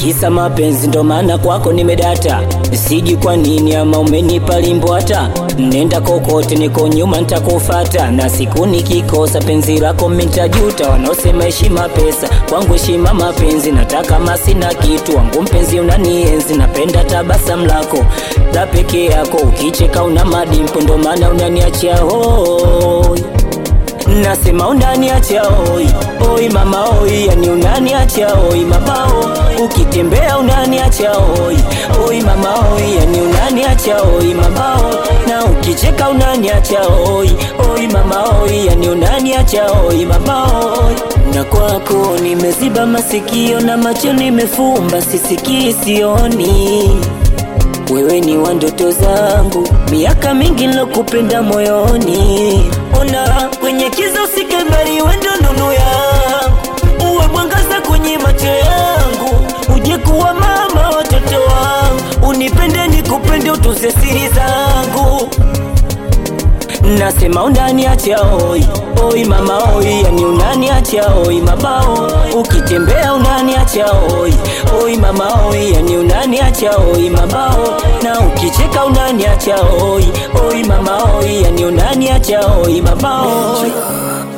kisa mapenzi ndo maana kwako nimedata siji kwa nini ama umenipa limbo hata nenda kokote niko nyuma ntakufata na siku nikikosa penzi lako mitajuta wanaosema heshima pesa kwangu heshima mapenzi nataka masina kitu wangu mpenzi unanienzi napenda tabasamu lako la peke yako ukicheka una madimpo ndo maana unaniachia hoi nasema unaniacha oi oi mama oi yani unaniacha oi mabao ukitembea unaniacha oi oi mama oi yani unaniacha oi mabao na ukicheka unaniacha oi oi mama oi yani unaniacha oi mabao na kwako nimeziba masikio na macho nimefumba sisikii sioni wewe ni wa ndoto zangu, miaka mingi nilokupenda moyoni. Ona kwenye kiza usike mbali, wewe ndo nuru yangu, uwe mwangaza kwenye macho yangu, uje kuwa mama watoto wangu, unipende nikupende, utunze siri zangu nasema unaniacha oi oi mama oi yani unaniacha oi mabao ukitembea unaniacha oi oi mama oi yani unaniacha oi mabao na ukicheka unaniacha oi oi mama oi yani unaniacha oi mabao